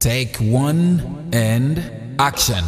Take one and action.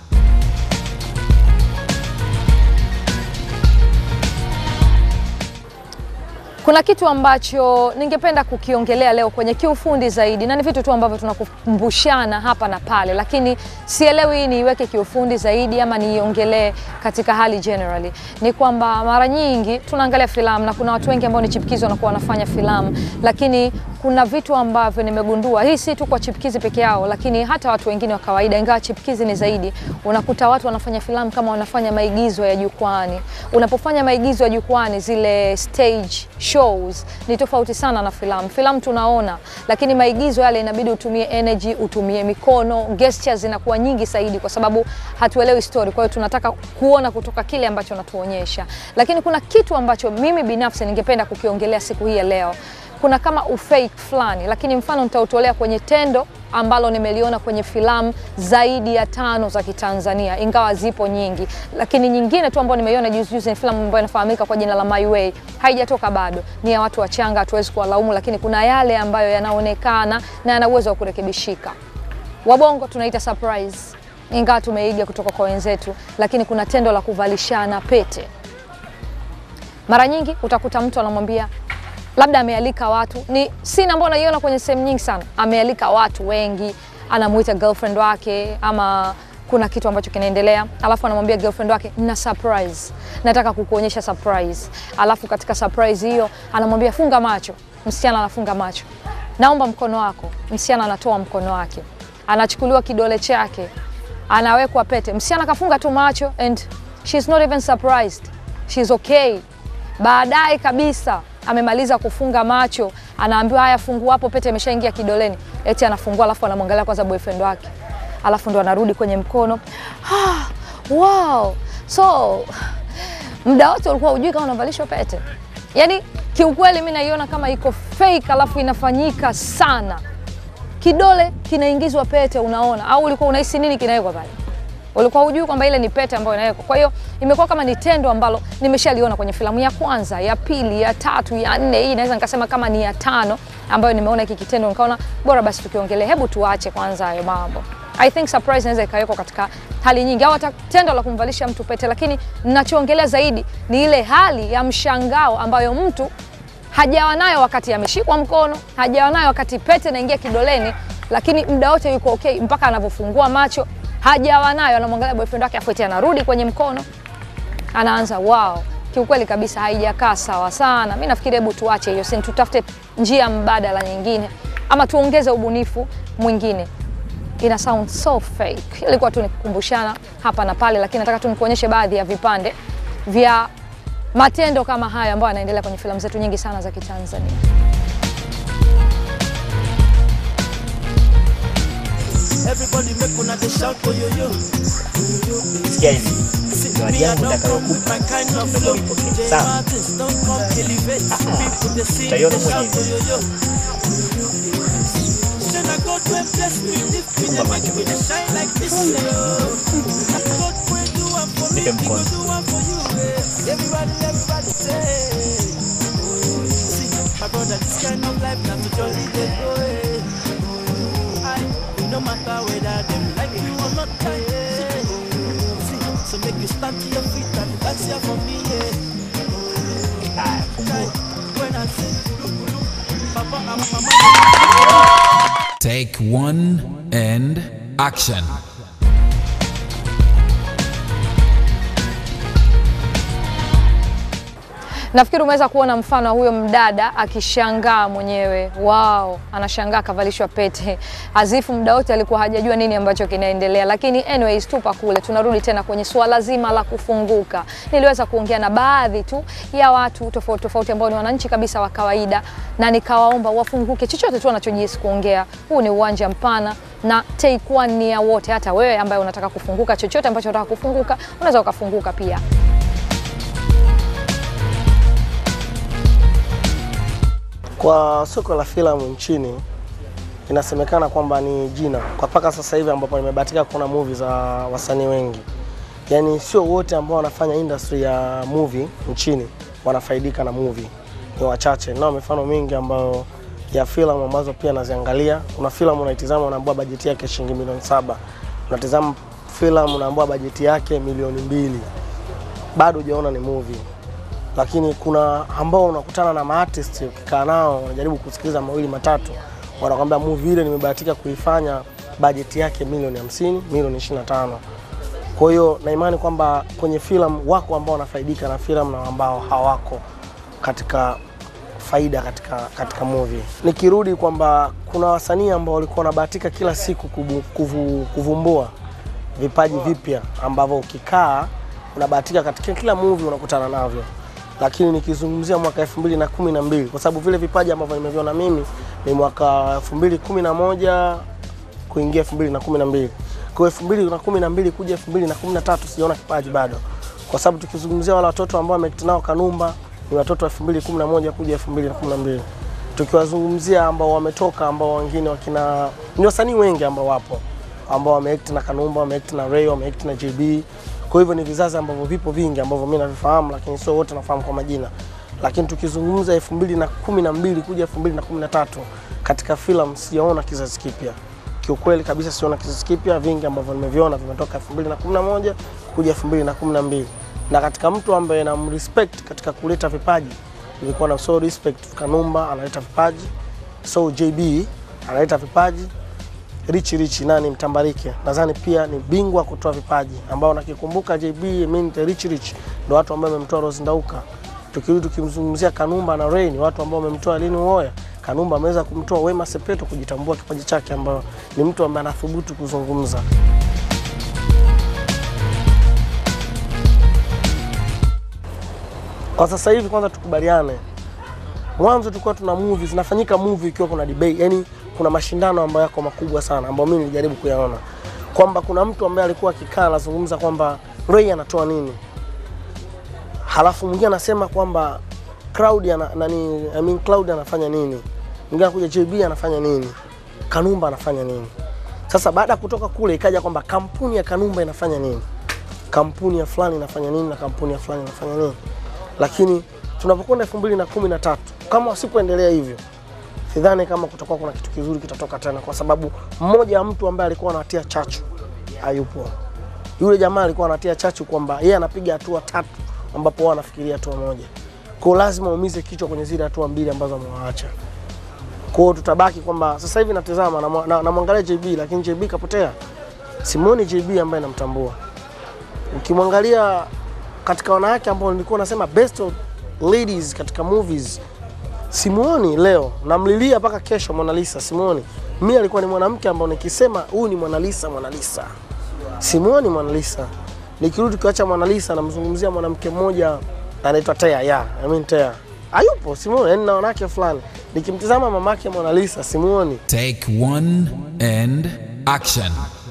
Kuna kitu ambacho ningependa kukiongelea leo kwenye kiufundi zaidi, na ni vitu tu ambavyo tunakumbushana hapa na pale, lakini sielewi niiweke kiufundi zaidi ama niiongelee katika hali generally. Ni kwamba mara nyingi tunaangalia filamu na kuna watu wengi ambao ni chipukizi wanakuwa wanafanya filamu, lakini kuna vitu ambavyo nimegundua, hii si tu kwa chipukizi peke yao, lakini hata watu wengine wa kawaida, ingawa chipukizi ni zaidi. Unakuta watu wanafanya filamu kama wanafanya maigizo ya jukwani. Unapofanya maigizo ya jukwani, zile stage shows ni tofauti sana na filamu. Filamu tunaona, lakini maigizo yale inabidi utumie energy, utumie mikono, gestures zinakuwa nyingi zaidi, kwa sababu hatuelewi story. Kwa hiyo tunataka kuona kutoka kile ambacho natuonyesha, lakini kuna kitu ambacho mimi binafsi ningependa kukiongelea siku hii ya leo kuna kama ufake fulani, lakini mfano nitautolea kwenye tendo ambalo nimeliona kwenye filamu zaidi ya tano za Kitanzania, ingawa zipo nyingi, lakini nyingine tu ambayo nimeiona juzi juzi ni filamu ambayo inafahamika kwa jina la My Way. Haijatoka bado, ni ya watu wachanga, hatuwezi kuwalaumu, lakini kuna yale ambayo yanaonekana na yana uwezo wa kurekebishika. Wabongo tunaita surprise, ingawa tumeiga kutoka kwa wenzetu, lakini kuna tendo la kuvalishana pete. Mara nyingi utakuta mtu anamwambia labda amealika watu, ni sina ambayo naiona kwenye sehemu nyingi sana, amealika watu wengi, anamuita girlfriend wake ama kuna kitu ambacho kinaendelea, alafu anamwambia girlfriend wake na surprise, nataka kukuonyesha surprise. Alafu katika surprise hiyo anamwambia funga macho, msichana anafunga macho, naomba mkono wako, msichana anatoa mkono wake, anachukuliwa kidole chake, anawekwa pete, msichana kafunga tu macho and she's not even surprised, she's okay. Baadaye kabisa amemaliza kufunga macho, anaambiwa haya, fungua hapo, pete imeshaingia kidoleni. Eti anafungua, alafu anamwangalia kwanza boyfriend wake, alafu ndo anarudi kwenye mkono. Ah, wow. So muda wote ulikuwa hujui kama unavalishwa pete? Yani kiukweli mi naiona kama iko fake, alafu inafanyika sana. Kidole kinaingizwa pete, unaona au ulikuwa unahisi nini kinawekwa pale? ulikuwa hujui kwamba ile ni pete ambayo inawekwa. Kwa hiyo imekuwa kama ni tendo ambalo nimeshaliona kwenye filamu ya kwanza, ya pili, ya tatu, ya nne, hii naweza nikasema kama ni ya tano ambayo nimeona hiki kitendo, nikaona bora basi tukiongelea, hebu tuache kwanza hayo mambo. I think surprise inaweza ikawekwa katika hali nyingi, au hata tendo la kumvalisha mtu pete, lakini ninachoongelea zaidi ni ile hali ya mshangao ambayo mtu hajawa nayo wakati ameshikwa mkono, hajawa nayo wakati pete inaingia kidoleni, lakini muda wote yuko okay mpaka anavyofungua macho hajawa nayo, anamwangalia boyfriend wake, afu eti anarudi kwenye mkono, anaanza wow. Kiukweli kabisa haijakaa sawa sana. Mi nafikiri hebu tuache hiyo scene, tutafute njia mbadala nyingine, ama tuongeze ubunifu mwingine. Ina sound so fake. Ilikuwa tu nikukumbushana hapa na pale, lakini nataka tu nikuonyeshe baadhi ya vipande vya matendo kama haya ambayo yanaendelea kwenye filamu zetu nyingi sana za Kitanzania. Everybody make una dey shout for yo yo. Sikia hivi, zawadi Me I yangu don't come with nitakayokupa my kind of ndio flow. uipokee. J Sawa? Martins don't come elevate. People dey sing, Utaiona dey shout mwenyewe. for yo yo. Say na God wey bless me, lift me, Funga dey macho. make me dey shine like this. yo. God wey do am for me, Nipe He go mkono. do am for you. eh. Everybody, everybody say. See, my brother, this kind of life na to jolly dey go. eh. I, no matter whether them like you or not, yeah. See, so make you stand to your feet and dance here for me, yeah. Haya, fungua. When I say, look, look, Papa and Mama. Take one and action. Nafikiri umeweza kuona mfano wa huyo mdada akishangaa mwenyewe, wao, anashangaa kavalishwa pete, azifu muda wote alikuwa hajajua nini ambacho kinaendelea. Lakini anyways, tupa kule, tunarudi tena kwenye suala zima la kufunguka. Niliweza kuongea na baadhi tu ya watu tofauti tofauti ambao ni wananchi kabisa wa kawaida, na nikawaomba wafunguke chochote tu wanachojihisi kuongea. Huu ni uwanja mpana na take one ni ya wote. Hata wewe ambaye unataka kufunguka, chochote ambacho unataka kufunguka, unaweza ukafunguka pia. Kwa soko la filamu nchini inasemekana kwamba ni jina kwa mpaka sasa hivi ambapo nimebahatika kuona movie za wasanii wengi, yaani sio wote ambao wanafanya industry ya movie nchini wanafaidika na movie, ni wachache. Nao mifano mingi ambayo ya filamu ambazo pia naziangalia. Kuna filamu unaitizama unaambiwa bajeti yake shilingi milioni saba, unatizama filamu unaambiwa bajeti yake milioni mbili, bado hujaona ni movie. Lakini kuna ambao unakutana na maartist ukikaa nao unajaribu kusikiliza mawili matatu, wanakwambia movie ile nimebahatika kuifanya bajeti yake milioni 50, milioni 25. Kwa hiyo na imani kwamba kwenye filamu wako ambao wanafaidika na filamu na ambao hawako katika faida katika, katika movie. Nikirudi kwamba kuna wasanii ambao walikuwa wanabahatika kila siku kubu, kuvu, kuvumbua vipaji vipya ambavyo ukikaa unabahatika katika kila movie unakutana navyo, lakini nikizungumzia mwaka elfu mbili na kumi na mbili kwa sababu vile vipaji ambavyo nimeviona mimi ni mwaka elfu mbili kumi na moja kuingia elfu mbili na kumi na mbili kwa elfu mbili na kumi na mbili kuja elfu mbili na kumi na tatu sijaona kipaji bado, kwa sababu tukizungumzia wale watoto ambao wamekutana nao Kanumba ni watoto wa 2011 kuja 2012. Tukiwazungumzia ambao wametoka ambao wengine wakina ni wasanii wengi ambao wapo ambao wameact na Kanumba, wameact na Ray, wameact na JB. Kwa hivyo ni vizazi ambavyo vipo vingi ambavyo mimi navifahamu, lakini sio wote nafahamu kwa majina. Lakini tukizungumza 2012 kuja 2013 katika filamu sijaona kizazi kipya. Kiukweli kabisa siona kizazi kipya, vingi ambavyo nimeviona vimetoka 2011 kuja 2012 na katika mtu ambaye na respect katika kuleta vipaji nilikuwa na so respect Kanumba analeta vipaji, so JB analeta vipaji, Rich Rich nani Mtambarike nadhani pia ni bingwa kutoa vipaji ambao nakikumbuka JB mimi Rich Rich ndio watu ambao wamemtoa Rose Ndauka. Tukirudi tukimzungumzia Kanumba na Ray ni watu ambao wamemtoa Lini Uwoya. Kanumba ameweza kumtoa Wema Sepetu kujitambua kipaji chake, ambao ni mtu ambaye anathubutu kuzungumza. Kwa sasa hivi kwanza tukubaliane, mwanzo tulikuwa tuna movie zinafanyika movie ikiwa kuna debate, yani kuna mashindano ambayo yako makubwa sana ambayo mimi nilijaribu kuyaona kwamba kuna mtu ambaye alikuwa akikaa anazungumza kwamba Ray anatoa nini, halafu mwingine anasema kwamba Cloud ana, nani, I mean Cloud anafanya nini, mwingine anakuja JB anafanya nini, Kanumba anafanya nini. Sasa baada ya kutoka kule ikaja kwamba kampuni ya Kanumba inafanya nini, kampuni ya fulani inafanya nini na kampuni ya fulani inafanya nini lakini tunapokwenda elfu mbili na kumi na tatu kama wasipoendelea hivyo, sidhani kama kutakuwa kuna kitu kizuri kitatoka tena, kwa sababu mmoja wa mtu ambaye alikuwa anatia chachu hayupo. Yule jamaa alikuwa anatia chachu kwamba yeye anapiga hatua tatu ambapo wao wanafikiria hatua moja, kwa hiyo lazima uumize kichwa kwenye zile hatua mbili ambazo amewaacha. Kwa hiyo tutabaki kwamba sasa hivi natazama namwangalia na, na, na JB, lakini JB kapotea, simuoni JB ambaye namtambua. Ukimwangalia katika wanawake ambao nilikuwa nasema best of ladies katika movies, simuoni leo, namlilia mpaka kesho Mona Lisa, simuoni. Mimi alikuwa ni mwanamke ambao nikisema huyu ni Mona Lisa, Mona Lisa, simuoni Mona Lisa. Nikirudi kuacha Mona Lisa, namzungumzia mwanamke mmoja anaitwa Tea ya I mean Tea hayupo, simuoni. Yani na wanawake fulani nikimtizama mamake Mona Lisa, simuoni. Take one and action.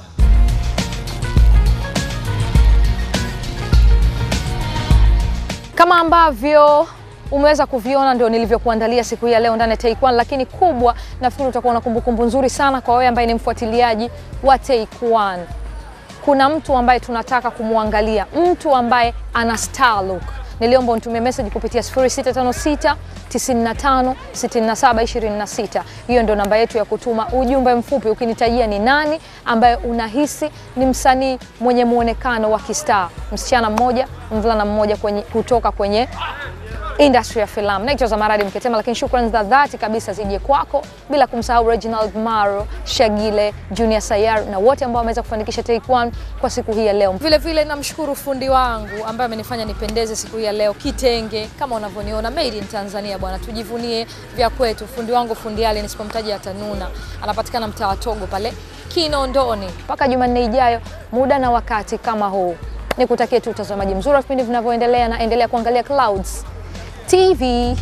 Kama ambavyo umeweza kuviona ndio nilivyokuandalia siku hii ya leo ndani ya Take One, lakini kubwa nafikiri utakuwa na kumbukumbu nzuri sana kwa wewe ambaye ni mfuatiliaji wa Take One. Kuna mtu ambaye tunataka kumwangalia, mtu ambaye ana star look. Niliomba unitumie message kupitia 0656 95 67 26. Hiyo ndio namba yetu ya kutuma ujumbe mfupi ukinitajia ni nani ambaye unahisi ni msanii mwenye muonekano wa kistar, msichana mmoja, mvulana mmoja kwenye, kutoka kwenye industry ya filamu. Naitwa Zamaradi Mketema, lakini shukrani za dhati kabisa zije kwako, bila kumsahau Reginald Maro, Shagile, Junior Sayar na wote ambao wameweza kufanikisha Take One kwa siku hii ya leo. Vile vile namshukuru fundi wangu ambaye amenifanya nipendeze siku hii ya leo, kitenge kama unavyoniona, made in Tanzania bwana, tujivunie vya kwetu. Fundi wangu fundi Ali, nisipomtaja atanuna, anapatikana mtaa wa Togo pale Kinondoni. Mpaka Jumanne ijayo, muda na wakati kama huu, nikutakie tu utazamaji mzuri wa vipindi vinavyoendelea, na endelea kuangalia Clouds TV.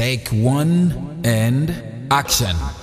Take one and action.